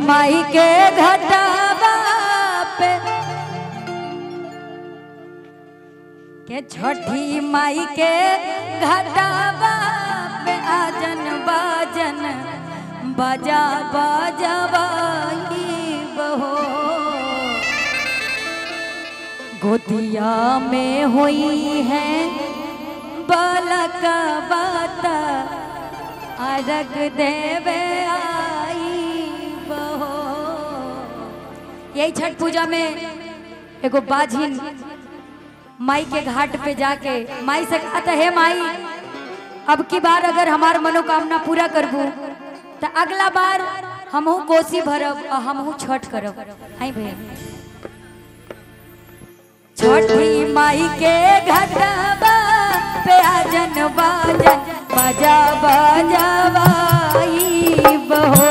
माई के घटावा पे के छठी माई के घटावा पे आजन बाजन बजा बजवाई बहो गोदिया में हुई है बालक बात अरग देवे आई बहो यही छठ पूजा में एगो बाझिन माई के घाट पे जाके माई से कहता है माई अब की बार अगर हमार मनोकामना पूरा करबू तो अगला बार हमहू कोसी भरब और हमहू छठ करब आई भैया छठी माई के घटबा पे आजन बाजन बजा बजवाई बहो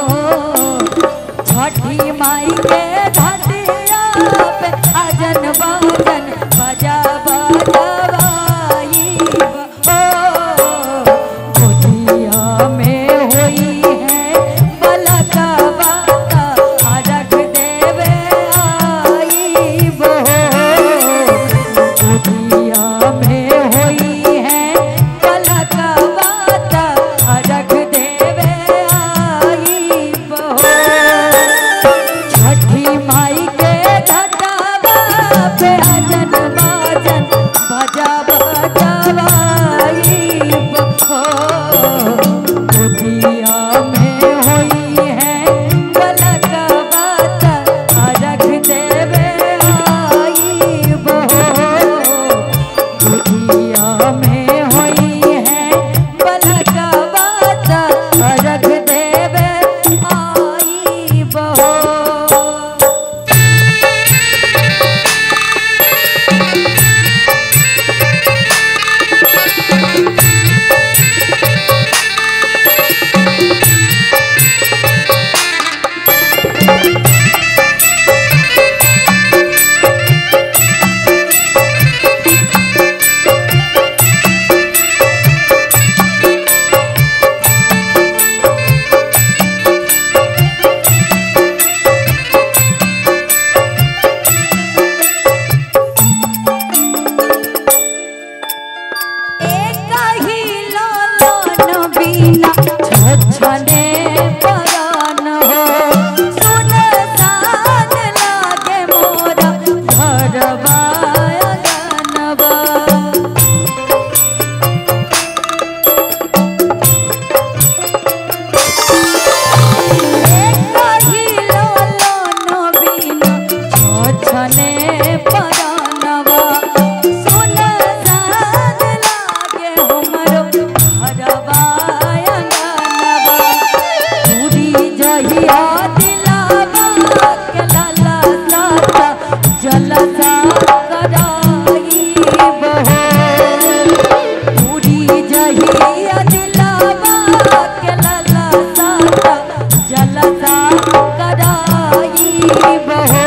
छठी माई के घटिया पे आजन बाजन बजा बजवाई बहो गोदिया में होई है बलका बाता अरग देवे आई बहो गोदिया में होई है बलका बाता अरग देवे आई बहो छठी माई के घटावा पे अजन बाजन बजा बजवाई बहो गोदिया में होई है बलक बात अरग देवे आई बहो गोदिया में होई है बलक बात अरग देवे आई बहो एकही लोलन बिना छछने परान हो सुनसान लागे मोरा घरवा अगनवा एकही लोलन बिना छछने परानवा सुनसान लागे हमरो घरवा अंगनवा पूरी जहिया दिलावा के लाला साता जलसा कराई बहो पूरी जहिया दिलावा के लाला साता जलसा कराई बहो